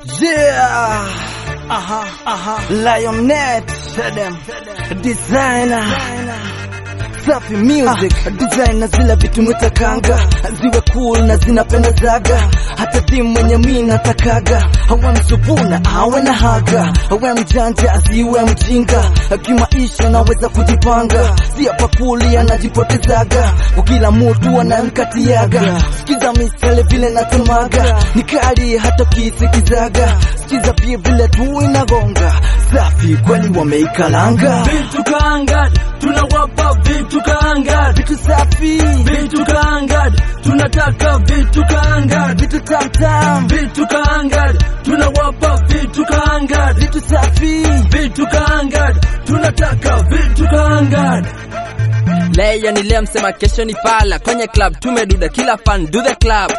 Yeah. Aha, aha. Lionnet. Designer. Safi music design na zile vitu mwitakanga ziwe cool na zinapendezaga hata timu mwenye mi natakaga awe msupuna awe na haga awe mjanja asiwe mjinga kimaisha naweza kujipanga si hapa kuli anajipotezaga kwa kila mutu anamkatiaga sikiza misele vile natemaga ni kali hata kisikizaga sikiza pia vile tu inagonga safi kweli wameikalanga Vitu kaangad, tunawapa vitu kaangad, vitu safi vitu kaangad, tunataka vitu kaangad, vitu tamtam vitu kaangad, tunawapa vitu kaangad, vitu safi vitu kaangad, tunataka vitu kaangad. Leo ni leo, msema kesho ni fala. Kwenye club tumeduda, kila fan do the club.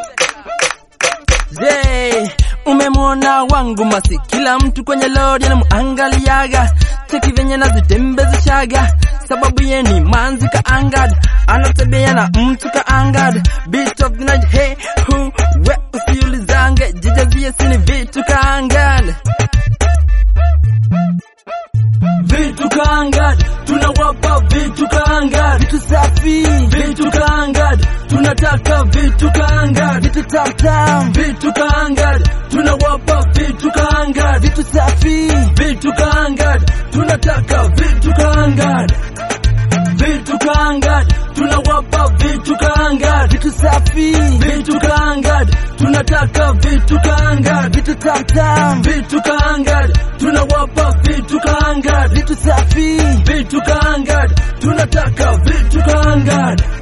Je, umemwona wangu masi? Kila mtu kwenye lori anamuangaliaga, cheki venye nazitembezeshaga, sababu ye ni manzi kaangad, anatembea na mtu kaangad, beat of the night, hey hu we, usiulizange, jijazie sini vitu kaangad. Vitu kaangad, tunawapa vitu kaangad, vitu safi vitu kaangad, tunataka vitu kaangad, vitu tamtam vitu kaangad, tunawapa vitu kaangad, vitu safi vitu kaangad, tunataka vitu kaangad, vitu kaangad, tunawapa vitu kaangad, vitu safi vitu kaangad, tunataka vitu kaangad, vitu tamtam vitu kaangad, tunawapa vitu kaangad, vitu safi vitu kaangad, tunataka vitu kaangad.